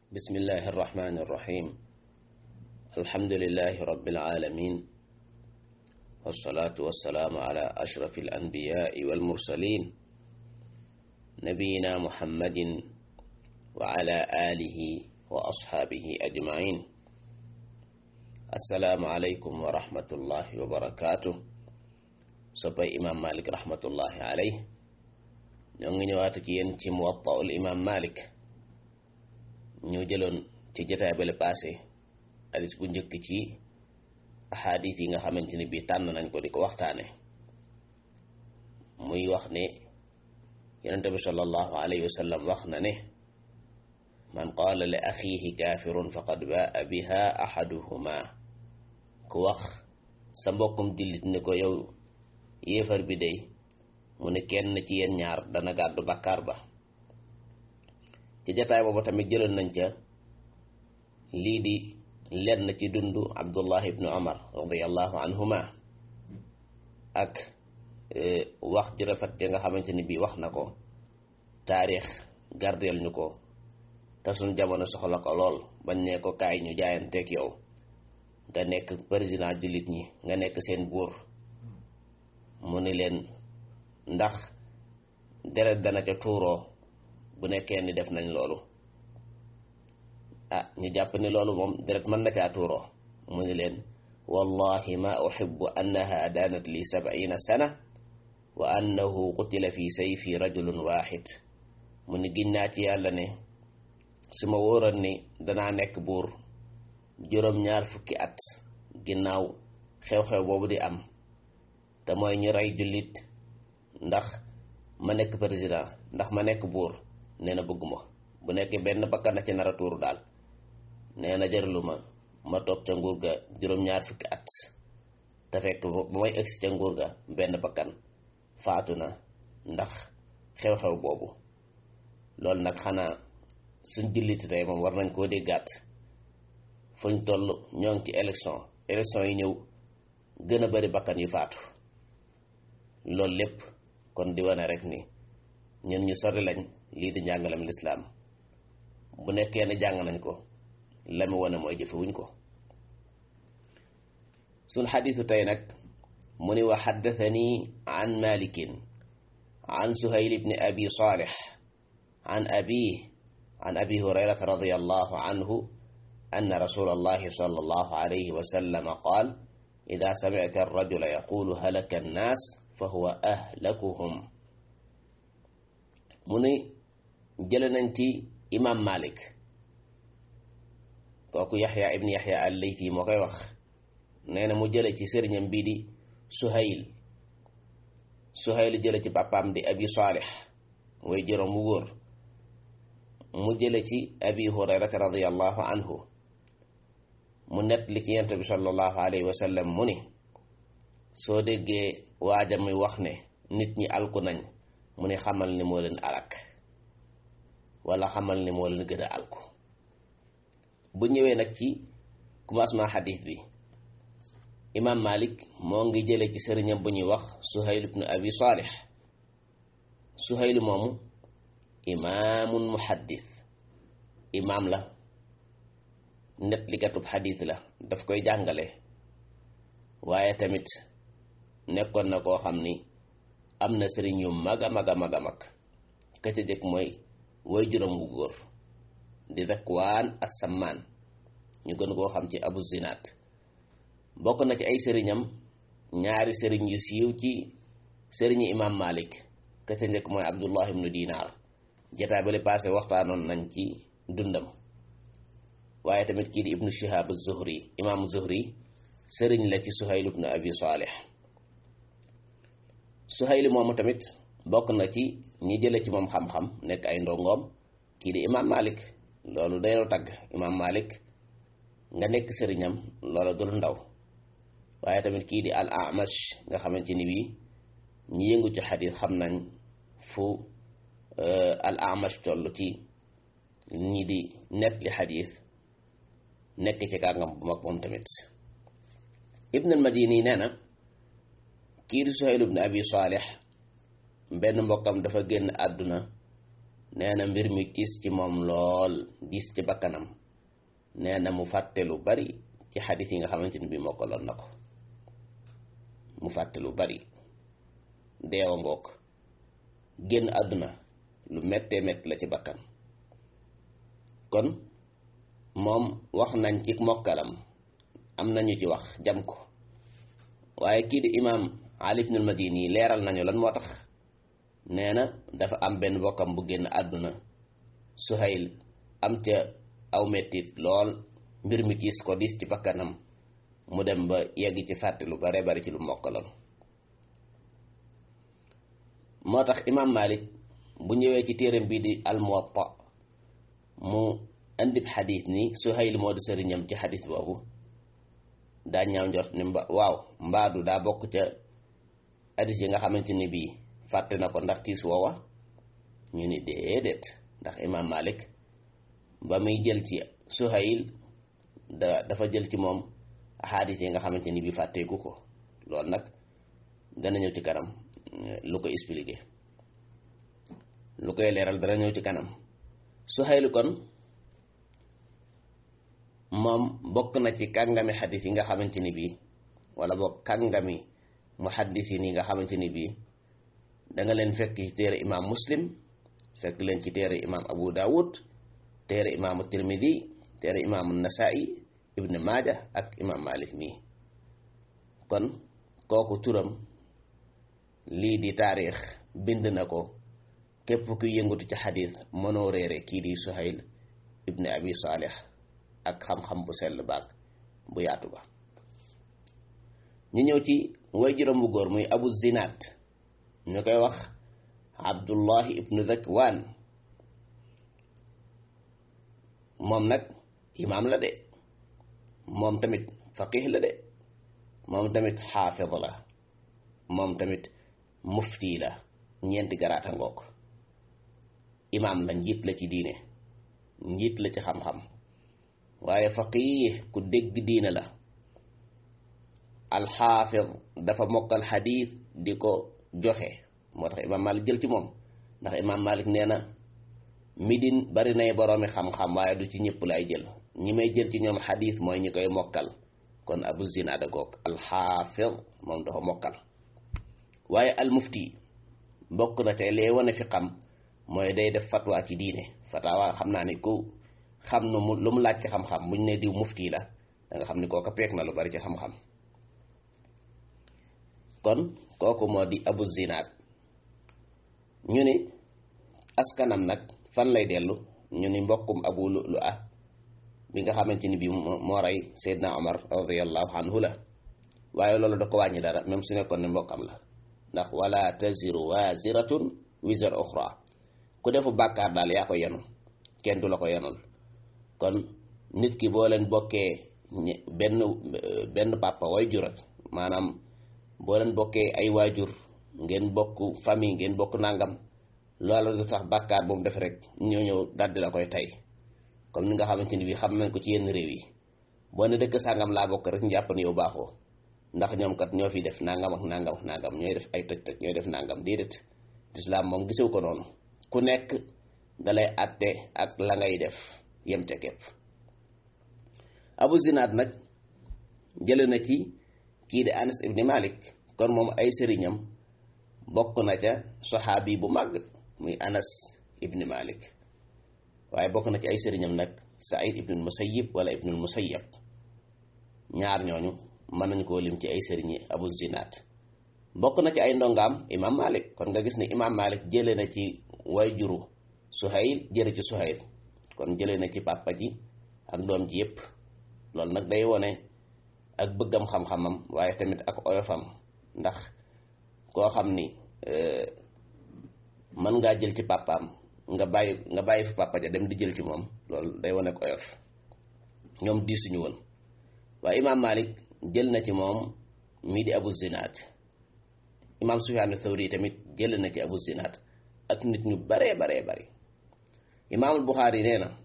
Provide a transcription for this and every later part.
بسم الله الرحمن الرحيم الحمد لله رب العالمين والصلاة والسلام على أشرف الأنبياء والمرسلين نبينا محمد وعلى آله وأصحابه أجمعين السلام عليكم ورحمة الله وبركاته soppay imam malik rahmatullahi alayh ñoo ngi ñëwaat ak yéen ci muwattaul imam malik ñu jëloon ci jotaay bale passé hadis bu njëkk ci ahadis yi nga xamante ni bii tànn nañ ko di ko waxtaane muy wax ne yonente bi sallallahu alayhi wa sallam wax na ne man qaala li axiihi kaafirun faqad baa biha ahaduhuma ku wax sa mbokkum jullit ni ko yow yéefar bi day mu ne kenn ci yéen ñaar dana gàddu bakkaar ba ci jataay boobu tamit jëloon nañ ca lii di lenn ci dundu abdullah ibnu omar radiallahu anhuma ak wax ju rafet ya nga xamante ni bii wax na ko taarix gardeel ñu ko te suñ jamono soxla ko lool bañ ne ko kaay ñu jaayanteeg yow nga nekk président jullit ñi nga nekk seen buur mu ni leen ndax deret dana ca tuuroo bu nekkee ni def nañ loolu ah ñu jàpp ni loolu moom deret mën na caa tuuroo mu ni leen wallahi ma uhibbu annaha daanat li sab'ina sana wa annahu qutila fi sayfi rajulun waxid mu ni ginnaa ci yàlla ne su ma wóoran ni danaa nekk buur juróom-ñaar fukki at ginnaaw xew-xew boobu di am te mooy ñu rey jullit ndax ma nekk président ndax ma nekk buur nee na bëgguma bu nekkee benn bakkan na ci nar a tuuru daal nee na jërlu ma ma toog ca nguur ga juróom-ñaar fukki at te fekk ba may egsi ca nguur ga benn bakkan faatu na ndax xew-xew boobu loolu nag xanaa suñ jullit tey moom war nañ koo déggaat fuñ toll ñoo ngi ci élection élection yi ñëw gën a bari bakkan yu faatu loolu lépp kon di wane rek ni ñun ñu sori lañ lii di njàngalem lislaam bu nekkee ne jàng nañ ko la mu wane mooy jëfewuñ ko suñ xadiisu tey nag mu ni wa xaddathani an malikin an suhayl ibni abi salih an abi an abi hurayrata radiyallahu anhu anna rasulallahi sallallahu alayhi wa sallam qaal ida samicta arrajula yaqulu halaka annaas fa huwa ahlakuhum mu ni jële nañ ci imam malik kooku yaxya ibni yaxya al-laythi moo koy wax nee na mu jële ci sëriñam bii di suhayl suhayl jële ci papaam di abi salih way juróom wu góor mu jële ci abi hurayrata radiallahu anhu mu net li ci yent bi sallallahu alayhi wa sallam mu ni soo déggee waaja muy wax ne nit ñi alku nañ mu ne xamal ni moo leen alak wala xamal ni moo leen gën a alku bu ñëwee nag ci commencement xadis bi imam malik moo ngi jële ci sëriñam bu ñuy wax suhayl ibnu abi salih suhayl moomu imaamun muhaddis imaam la net li gatub xadis la daf koy jàngale waaye tamit nekkoon na koo xam ni am na sëriñ yu mag a mag a mag a mag ka ca jëkk mooy way juróom wu góor di Zakwaan as-Sammaan ñu gën koo xam ci Abu Zinaat bokk na ci ay sëriñam ñaari sëriñ yu siiw ci sëriñi imam Malik ka ca njëkk mooy Abdullah ibnu Dinaar jataa bale passé waxtaanoon nañ ci dundam waaye tamit kii di ibnu Shihab az-Zuhri imam Zuhri sëriñ la ci Suhayl ibnu Abi Salih Suhayl moomu tamit bokk na ci ñi jële ci moom xam-xam nekk ay ndongoom kii di imam Malik loolu dañoo tagg imam Malik nga nekk sëriñam loola dul ndaw waaye tamit kii di al Amash nga xamante ni bii ñi yëngu ci xadis xam nañ fu al Amash toll ci ñi di net li xadis nekk ci kàngam bu mag moom tamit Ibn al Madini nee na kii di Suhayl ibn Abi Salih benn mbokkam dafa génn àdduna nee na mbir mi tiis ci moom lool diis ci bakkanam nee na mu fàtte lu bari ci xadis yi nga xamante ni bii mokkaloon na ko mu fàtte lu bari deewa ngoog génn àdduna lu méttee métt la ci bakkan kon moom wax nañ ci mokkalam am nañu ci wax jam ko waaye kii di imaam Ali ibn al-Madini leeral nañu lan moo tax nee na dafa am benn bokkam bu génn àdduna Suhayl am ca aw mettit lool mbir mi tiis ko diis ci bakkanam mu dem ba yegg ci fàtte lu bare bari ci lu mokkaloon moo tax imaam Malik bu ñëwee ci téeram bii di al-Muwatta mu indib xadis ni Suhayl moo di sëriñam ci xadis boobu daa ñaaw njort ni mba waaw mbaadu daa bokk ca xadis yi nga xamante ni bii fàtte na ko ndax tiis woowa ñu ni déedéet ndax imaam Malik ba muy jël ci Suhayl da dafa jël ci moom xadis yi nga xamante ni bii fàtteeku ko loolu nag dana ñëw ci kanam lu ko expliqué lu koy leeral dana ñëw ci kanam Suhayl kon moom bokk na ci kàngami xadis yi nga xamante ni bii wala boog kàngami muhaddis yi nga xamante ni bii da nga leen fekk ci téere imaam muslim fekk leen ci téere imaam abu dawud téere imaamu tirmidi téere imaamu nasai ibn maaja ak imaam malik mii kon kooku turam lii di taarix bind na ko képp kuy yëngatu ci xadis mënoo réere kii di suhayl ibn abi salih ak xam-xam bu sell baag bu yaatu ba ñu ñëw ci way juróom bu góor muy abu zinaat ñu koy wax abdullahi ibnu zakwaan moom nag imaam la de moom tamit faqih la de moom tamit xaafid la moom tamit mufti la ñeenti garaata ngoog imaam la njiit la ci diine njiit la ci xam-xam waaye faqih ku dégg diine la alxaafid dafa mokkal xadiis di ko joxe moo tax imaam malik jël ci moom ndax imaam malik nee na midin bari nay boroomi xam-xam waaye du ci ñëpp lay jël ñi may jël ci ñoom xadiis mooy ñi koy mokkal kon abu zinaada goog alxaafid moom dafa mokkal waaye almufti bokk na te lee wane fi xam mooy day def fatwa ci diine fatwa xam naa ni ku xam nu mu lu mu laaj ci xam-xam buñ ne diw mufti la da nga xam ni kooka peek na lu bari ci xam-xam kon kooku moo di abu zinaad ñu ni askanam nag fan lay dellu ñu ni mbokkum abu lu ah bi nga xamante ni bii moo rey Seydina Omar radiallahu anhu la waaye loolu da ko wàññi dara même su nekkoon ne mbokkam la ndax wala taziru waziratun wizar uxra ku defu bàkkaar daal yaa ko yenu kenn du la ko yenul kon nit ki boo leen bokkee benn benn papa way jurat maanaam boo leen bokkee ay waajur ngeen bokk famille ngeen bokk nangam loolu du tax bàkkaar bu mu def rek ñëw ñëw daldi la koy tey comme ni nga xamante ni bii xam nañ ko ci yenn réew yi boo ne dëkk sàngam laa bokk rek ñu jàpp ne yow baaxoo ndax ñoom kat ñoo fi def nangam ak nangam ak nangam ñooy def ay tëj tëj ñooy def nangam déedéet lislaam moom gisew ko noonu ku nekk dalay àtte ak la ngay def yem ca képp abu zinaad nag jële na ci kii di anas ibni malik kon moom ay sëriñam bokk na ca saxaabi bu màgg muy anas ibni malik waaye bokk na ci ay sëriñam nag saïd ibnul musayib wala ibnul musayab ñaar ñooñu mën nañu koo lim ci ay sëriñi abu zinaad bokk na ci ay ndongaam imam malik kon nga gis ne imam malik jële na ci way juru suhayl jële ci suhayl kon jële na ci papa ji ak doom ji yépp loolu nag day wone ak bëggam xam-xamam waaye tamit ak oyofam ndax koo xam ni mën ngaa jël ci papaam nga bàyyi nga bàyyi fi papa ja dem di jël ci moom loolu day wane ak oyof ñoom diisuñu woon waaye imaam Malik jël na ci moom mii di Abu Zinaad imaam Sufyaan Thawri tamit jël na ci Abu Zinaad ak nit ñu baree baree bari imaamul Buxaari nee na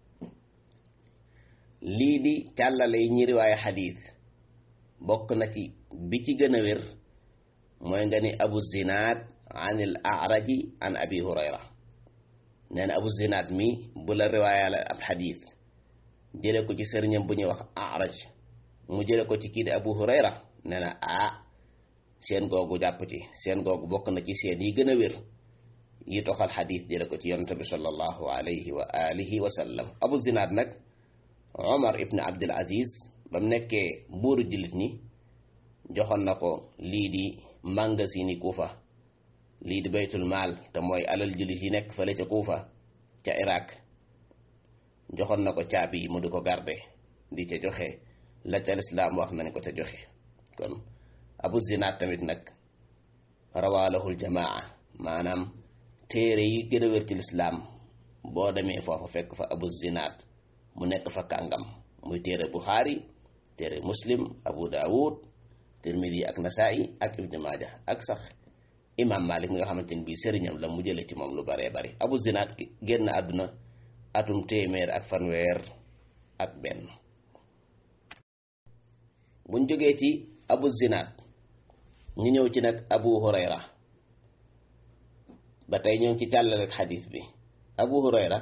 lii di càllale yi ñi riwaaye xadiis bokk na ci bi ci gën a wér mooy nga ni abu zinaad an il araji an abi hurayra nee na abu zinaat mi bu la riwaayale ab xadiis jële ko ci sëriñam bu ñuy wax araj mu jële ko ci kii di abu hurayra nee na ah seen googu jàpp ci seen googu bokk na ci seen yi gën a wér yi toxal xadiis jële ko ci yonente bi sallallahu alayhi wa alihi wa sallam abu zinaat nag omar ibn abdul aziz ba mu nekkee buuru jullit ñi joxoon na ko lii di magasini kuufa lii di baytul maal te mooy alal jullit yi nekk fële ca kuufa ca iraq joxoon na ko caabi yi mu di ko garde di ca joxe la ca lislaam wax nañ ko ca joxe kon abu zinaat tamit nag rawaalahul jamaa maanaam téere yi gën a wér ci lislaam boo demee foofa fekk fa abu zinaat mu nekk fa kàngam muy téere buxaari téere muslim abu daawud tirmidi ak nasaa'i ak ibnu maaja ak sax imam malik mi nga xamante ni bii sëriñam la mu jële ci moom lu baree bari abu zinaat génn àdduna atum téeméer ak fanweer ak benn buñ jógee ci abu zinaat ñu ñëw ci nag abu hurayra ba tey ñëw ci càllale xadiis bi abu hurayra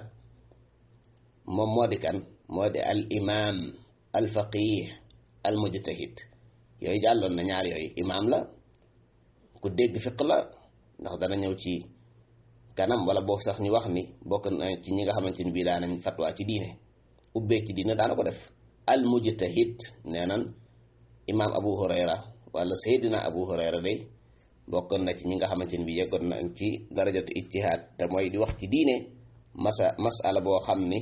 moom moo di kan moo di al imam al faqih al mujtahid yooyu jàlloon na ñaar yooyu imaam la ku dégg fiq la ndax dana ñëw ci kanam wala boog sax ñu wax ni bokk na ci ñi nga xamante ni bii daanañ fatwa ci diine ubbee ci diine daana ko def al mujtahid nee nan imaam abu hurayra wala saydina abu hurayra day bokk na ci ñi nga xamante ni bii yeggoon nañ ci darajatu ijtihaad te mooy di wax ci diine masa masala boo xam ni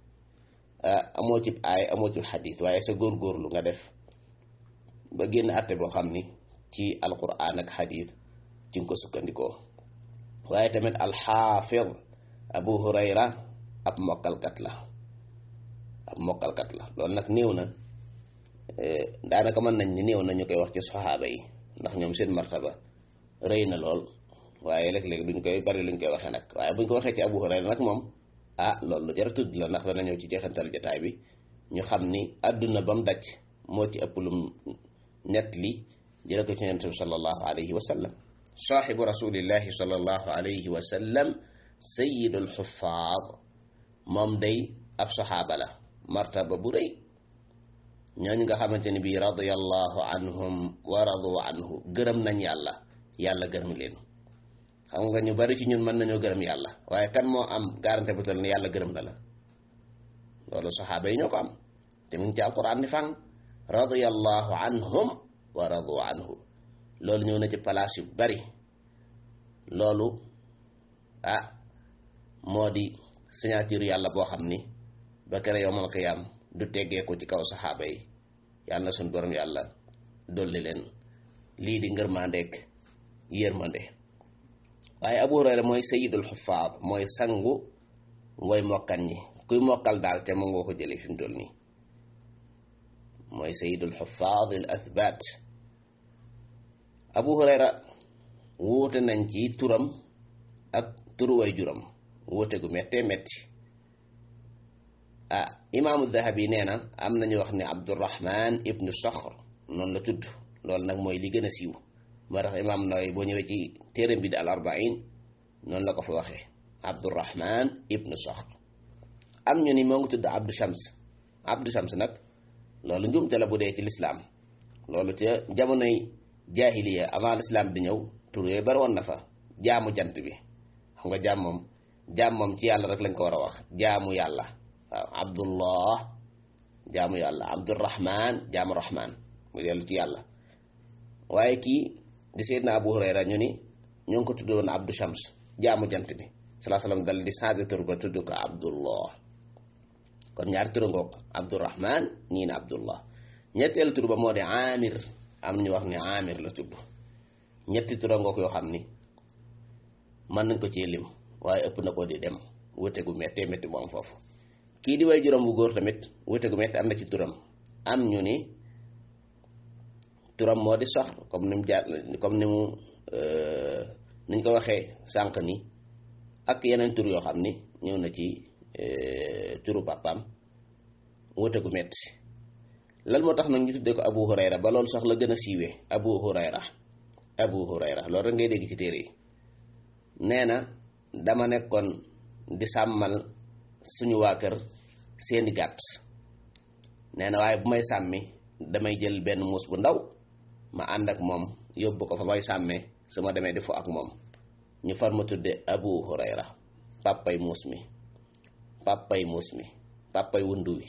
amoo ci aay amoo ci xadis waaye sa góorgóorlu nga def ba génn àtte boo xam ni ci alquran ak xadis ci nga ko sukkandikoo waaye tamit alxaafid abu hurayra ab mokkalkat la ab mokkalkat la loolu nag néew na daanaka mën nañ ni néew na ñu koy wax ci saxaaba yi ndax ñoom seen martaba rëy na lool waaye léeg-léeg duñ koy bari luñ koy waxee nag waaye buñ ko waxee ci abu hurayra nag moom ah loolu lu jar tudd la ndax dana ñëw ci jeexantal jotaay bi ñu xam ni àdduna ba mu daj moo ci ëpp lum net li jële ko ci yonent bi sallallahu alayhi wa sallam saaxibu rasulillahi sallallahu alayhi wa sallam sayidul xuffaad moom day ab saxaaba la martaba bu rëy ñooñu nga xamante ni bii radiyallahu anhum wa radu anhu gërëm nañ yàlla yàlla gërëm leen xam nga ñu bari ci ñun mën nañoo gërëm yàlla waaye kan moo am garantie bu tal ne yàlla gërëm na la loolu saxaaba yi ñoo ko am te mu ngi ci alquran ni fang radiyallahu anhum wa radu anhu loolu ñëw na ci place yu bari loolu ah moo di signature yàlla boo xam ni ba kere yowmal qiyaam du teggee ko ci kaw saxaaba yi yàlla na suñ borom yàlla dolli leen lii di ngërmandeek yërmande waaye abu hurayra mooy sayidul xufaad mooy sangu ngoy mokkan ñi kuy mokkal daal te mu ngoo ko jële fi mu toll nii mooy sayidul xufaad al athbat abu hurayra wuute nañ ci turam ak turu way juram wuute gu méttee métti ah imaamu dahabi nee na am nañu wax ne abdurahman ibnu saxr noonu la tudd loolu nag mooy li gën a siiw moo tax imaam Nawawi boo ñëwee ci téeram bi di al arbain noonu la ko fa waxee abdurahman ibnu saxr am ñu ni moo ngi tudd abdu shams abdu shams nag loolu njuumte la bu dee ci lislaam loolu ca jamonoy jaahiliya avant lislaam di ñëw tur yooyu bari woon na fa jaamu jant bi xam nga jaam moom jaam moom ci yàlla rek lañ ko war a wax jaamu yàlla waaw abdullah jaamu yàlla abdurahman jaamu rahman mu dellu ci yàlla waaye kii di seydna abu hurayra ñu ni ñoo ngi ko tudd woon abdu shams jaamu jant bi salaa salaam dal di changé tur ba tudd ko abdullah kon ñaari tur ngoog abdurahman ñii ne abdullah ñetteelu tur ba moo di amir am ñu wax ni amir la tudd ñetti tur ngoog yoo xam ni mën nañ ko ci lim waaye ëpp na ko di dem wute gu méttee métti moom foofu kii di way juróom bu góor tamit wute gu métti am na ci turam am ñu ni turam moo di soxr comme ni mu jaar comme ni mu niñ ko waxee sànq ni ak yeneen tur yoo xam ni ñëw na ci turu papaam wute gu métti lan moo tax nag ñu tuddee ko abu hurayra ba loolu sax la gën a siiwee abu hurayra abu hurayra loolu rek ngay dégg ci téere yi nee na dama nekkoon di sàmmal suñu waa kër seeni gàtt nee na waaye bu may sàmmi damay jël benn muus bu ndaw ma ànd ak moom yóbbu ko fa may sàmmee su ma demee di fo ak moom ñu far ma tudde abu hurayra pàppay muus mi pàppay muus mi pàppay wundu wi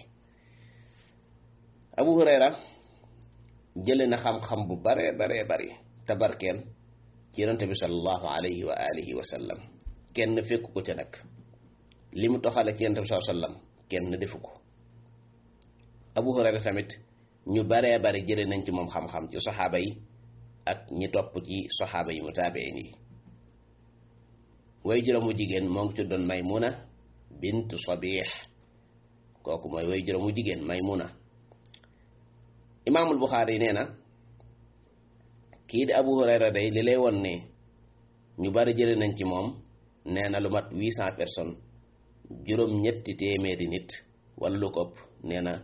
abu hurayra jële na xam-xam bu bare bare bari tabarkeen ci yonente bi sallallahu alayhi wa alihi wa sallam kenn fekku ko ca nag li mu toxale ci yonente bi sallallahu alayhi wa sallam kenn defu ko abu hurayra tamit ñu baree bari jële nañ ci moom xam-xam ci saxaaba yi ak ñi topp ci saxaaba yi mu taabeen yi way juróomu jigéen moo ngi tuddoon maymuna bintu sabih kooku mooy way juróomu jigéen maymuna imaamul buxaari nee na kii di abu hurayra day li lay won ne ñu bari jële nañ ci moom nee na lu mat huit cent personnes juróom ñetti téeméeri nit wala lu ko ëpp nee na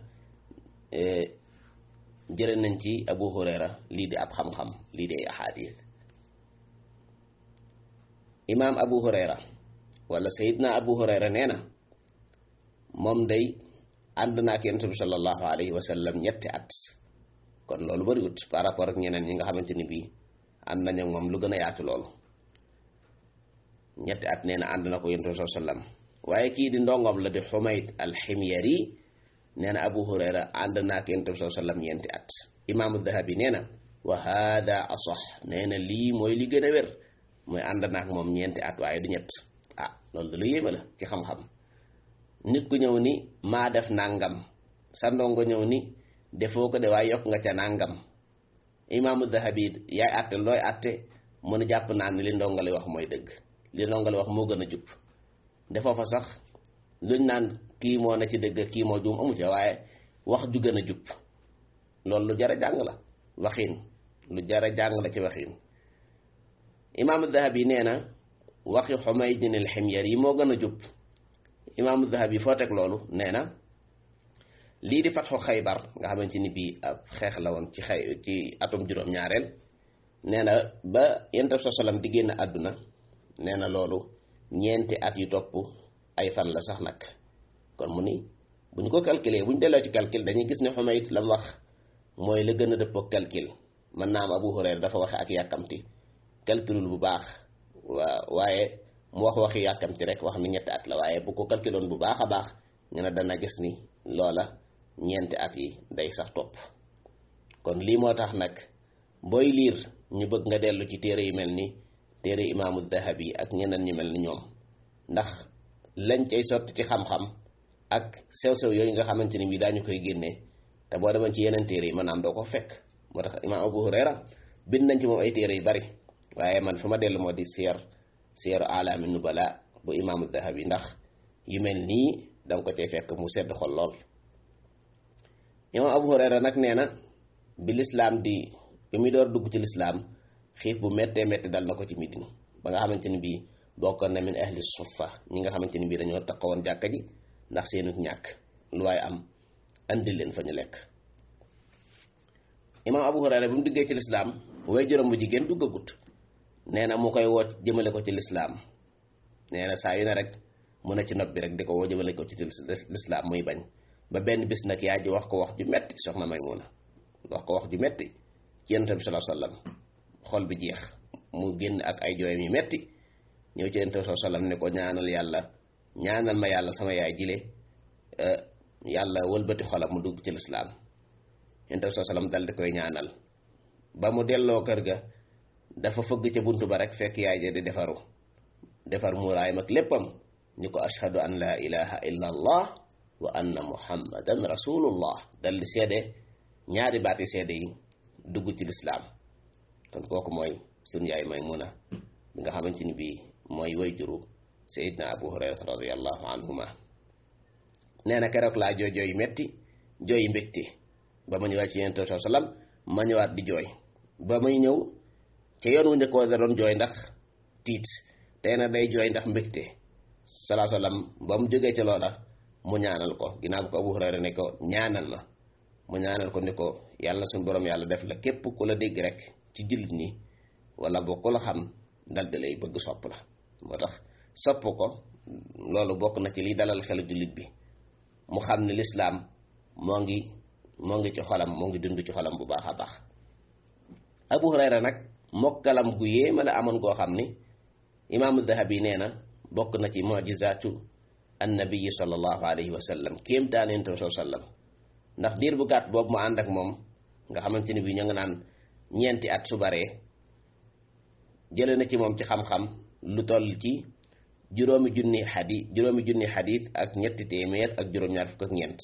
jële nañ ci abu hurayra lii di ab xam-xam lii di ay ahadis imaam abu hurayra wala sayidna abu hurayra nee na moom day ànd naa ak yonent bi sallallahu alayhi wa sallam ñetti at kon loolu bariwut par rapport ak ñeneen ñi nga xamante ni bii ànd nañu moom lu gën a yaatu loolu ñetti at nee na ànd na ko yonent bi sallallahu alayhi wa sallam waaye kii di ndongom la di xumayd alximyari nee na abu hurayra ànd naa ak yonent bi sallallahu alayhi wa sallam ñeenti at imaamu dahabi nee na wa hada asax nee na lii mooy li gën a wér mooy ànd naa ak moom ñeenti at waaye du ñett ah loolu da lu yéeme la ci xam-xam nit ku ñëw ni maa def nangam sa ndongo ñëw ni defoo ko de waaye yokk nga ca nangam imaamu dahabi yaay àtte looy àtte mën a jàpp naa ne li ndongali wax mooy dëgg li ndongali wax moo gën a jub defoo fa sax luñ naan kii moo na ci dëgg kii moo juum amu ca waaye wax ju gën a jub loolu lu jara jàng la waxiin lu jara jàng la ci waxiin imaamu dahabi nee na waxi xumaydin al ximyar yi moo gën a jub imaamu dahabi foo teg loolu nee na lii di fatxu xaybar nga xamante ni bii ab xeex la woon ci xay ci atum juróom-ñaareel nee na ba yonent bi sallam di génn àdduna nee na loolu ñeenti at yu topp ay fan la sax nag kon mu ni bu ñu ko calculer bu ñu delloo ci calcul dañuy gis ne Xumayd la mu wax mooy la gën a dëppoo calcul mën naa am Abu Hurayra dafa waxe ak yàkkamti calculul bu baax waa waaye mu wax waxi yàkkamti rek wax ni ñetti at la waaye bu ko calculoon bu baax a baax ñu ne dana gis ni loola ñeenti at yi day sax topp kon lii moo tax nag booy liir ñu bëgg nga dellu ci téere yu mel ni téere imaamu dahabi ak ñeneen ñu mel ni ñoom ndax lañ cay sotti ci xam-xam ak sew-sew yooyu nga xamante ni bii daañu koy génnee te boo demoon ci yeneen téere yi maanaam doo ko fekk moo tax imaam Abu Hurayra bind nañ ci moom ay téere yu bari waaye man fa ma dellu moo di siyar siyaru alaami nubala bu imaamu dahabi ndax yu mel nii danga ko cay fekk mu sedd xol lool imaam Abu Hurayra nag nee na bi lislaam di bi muy door dugg ci lislaam xiif bu méttee métti dal na ko ci Medina ba nga xamante ni bii bokkoon na min ahli suffa ñi nga xamante ni bii dañoo taxawoon jàkka ji ndax seenu ñàkk lu waaye am andil leen fa ñu lekk imaam Abu Hurayra bi mu duggee ci lislaam way juróom bu jigéen duggagut nee na mu koy woo jëmale ko ci lislaam nee na saa yu ne rek mu ne ci nopp bi rek di ko woo jëmale ko ci lislaam muy bañ ba benn bis nag yaa ji wax ko wax ju metti soxna Maymuna wax ko wax ju metti ci yonent bi sallallahu alayhi wasallam xol bi jeex mu génn ak ay jooyam yu metti ñëw ci yonent bi sallallahu alayhi wasallam ne ko ñaanal yàlla ñaanal ma yàlla sama yaay jile yàlla wëlbati xolam mu dugg ci lislaam yonent bi sallallahu alayhi wasallam dal di koy ñaanal ba mu delloo kër ga dafa fëgg ca buntu ba rek fekk yaay ja di defaru defar muuraayam ak léppam ñu ko ashhadu an la ilaha illa allah wa anna muhammadan rasulullah dal di seede ñaari baati seede yi dugg ci lislaam kon kooku mooy sun yaay Maymuna bi nga xamante ni bii mooy way juru sayidna abu hurayrata radiallahu anhuma nee na keroog laa jooy jooy metti jooy mbégte ba ma ñëwaat ci yonent bi sallam ma ñëwaat di jooy ba may ñëw ca yoon wu njëkk da doon jooy ndax tiit tey na day jooy ndax mbégte salaa sallam ba mu jógee ca loola mu ñaanal ko ginnaaw ko abu hurayra ne ko ñaanal ma mu ñaanal ko ni ko yàlla suñu borom yàlla def la képp ku la dégg rek ci jullit ñi wala boo ku la xam dal di lay bëgg sopp la moo tax sopp ko loolu bokk na ci liy dalal xelu jullit bi mu xam ne lislaam moo ngi moo ngi ci xolam moo ngi dund ci xolam bu baax a baax abu hurayra nag mokkalam gu yéema la amoon goo xam ni imaamu dahabi nee na bokk na ci mujizaatu annabiyi sallallahu alayhi wa sallam kéem daaneen tam sallam ndax diir bu gàtt boobu mu ànd ak moom nga xamante ni bi ñu nga naan ñeenti at su baree jële na ci moom ci xam-xam lu toll ci juróomi junni xadis juróomi junni xadis ak ñetti téeméer ak juróom-ñaar fukk ak ñeent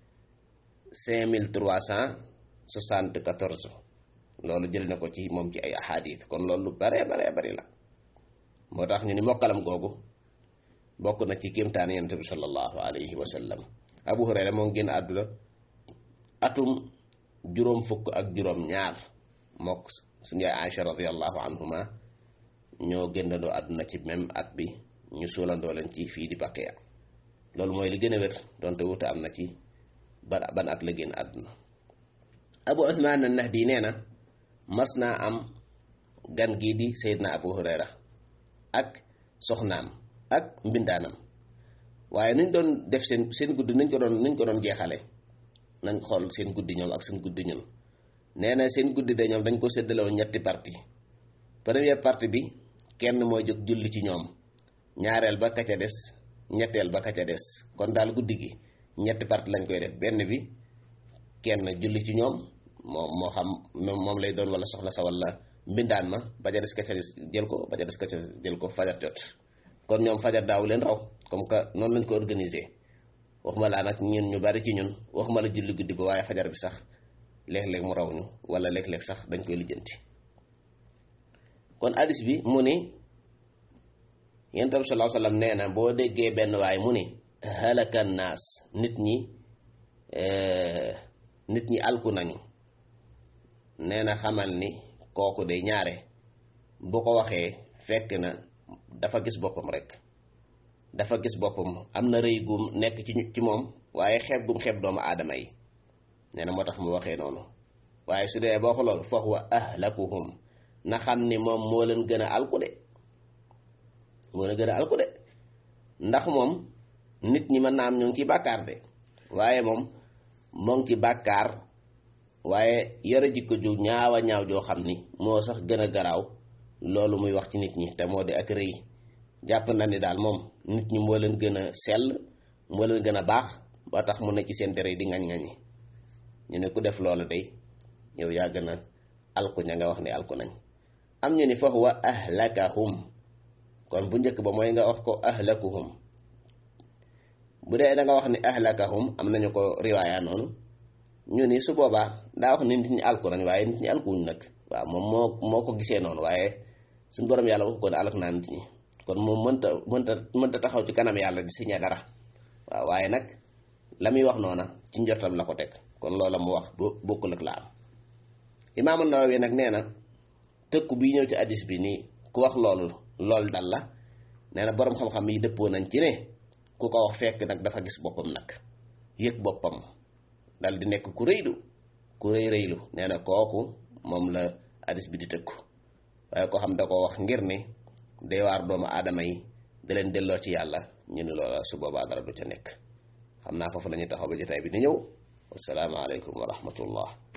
cinq mille trois cent soixante-quatorze loolu jël na ko ci moom ci ay ahadis kon loolu lu bare bare bari la moo tax ñu ni mokkalam googu bokk na ci kéemtaan yonent bi sallallahu alayhi wa sallam abu hurayra moo ngi génn àdduna atum juróom fukk ak juróom ñaar mook suñu yaay Aïcha radiallahu anhuma ñoo génnandoo àdduna ci même at bi ñu suulandoo leen ci fii di Baqiya loolu mooy li gën a wér donte wuute am na ci ban ban at la génn àdduna abu usmaan an-nahdi nee na mas naa am gan gii di Seydina abu hurayra ak soxnaam ak mbindaanam waaye nuñ doon def seen seen guddi nuñ ko doon nuñ ko doon jeexale nañ xool seen guddi ñoom ak seen guddi ñun nee na seen guddi de ñoom dañ ko séddale woon ñetti parti première partie bi kenn mooy jóg julli ci ñoom ñaareel ba ka ca des ñetteel ba ka ca des kon daal guddi gi ñetti partie lañ koy def benn bi kenn julli ci ñoom moo moo xam moom lay doon wala soxla sa wala mbindaan ma ba ca des ka ca des jël ko ba ca des ka ca jël ko fajar jot kon ñoom fajar daaw leen raw comme que noonu lañ ko organiser waxuma laa nag ñun ñu bari ci ñun waxuma la julli guddi ba waaye fajar bi sax léeg-léeg mu raw ñu wala léeg-léeg sax dañ koy lijjanti kon hadis bi mu ni yonent bi sallallahu alayhi wasallam nee na boo déggee benn waay mu ni halaka naas nit ñi nit ñi alku nañu nee na xamal ni kooku de ñaare bu ko waxee fekk na dafa gis boppam rek dafa gis boppam am na rëy gum nekk ci ci moom waaye xeeb gum xeeb doomu aadama yi nee na moo tax mu waxee noonu waaye su dee boo xoolool fa huwa ahlakuhum na xam ni moom moo leen gën a alku de moo leen gën a alku de ndax moom nit ñi mën naa am ñu ngi ci bàkkaar de waaye moom moo ngi ci bàkkaar waaye yore jikko ju ñaawa ñaaw joo xam ni moo sax gën a garaaw loolu muy wax ci nit ñi te moo di ak rëy jàpp na ni daal moom nit ñi moo leen gën a sell moo leen gën a baax ba tax mu ne ci seen dere di ngañ-ngañi ñu ne ku def loolu day yow yaa gën a alku ña nga wax ni alku nañ am ñu ni fa huwa ahlakahum kon bu njëkk ba mooy nga wax ko ahlakuhum bu dee da nga wax ni ahlakahum am nañu ko riwaaya noonu ñu ni su boobaa daa wax ni nit ñi alku nañ waaye nit ñi alkuwuñ nag waaw moom moo moo ko gisee noonu waaye suñu borom yàlla wax ko ne alak naa nit ñi kon moom mënta mënta mënta taxaw ci kanam yàlla di signé dara waaw waaye nag la muy wax noona ci njortam la ko teg kon loola mu wax bu bokkul ak la am imaamu Nawawi nag nee na tëkku bii ñëw ci addis bi nii ku wax loolu lool dal la nee na boroom xam-xam yi dëppoo nañ ci ne ku ko wax fekk nag dafa gis boppam nag yëg boppam dal di nekk ku rëylu ku rëy rëylu nee na kooku moom la addis bi di tëkku waaye ko xam da ko wax ngir ne day waar doomu aadama yi da leen delloo ci yàlla ñu ne loola su boobaa dara du ca nekk xam naa foofu la ñuy taxaw ba jotaay bi di ñëw wassalaamu aleykum wa rahmatullah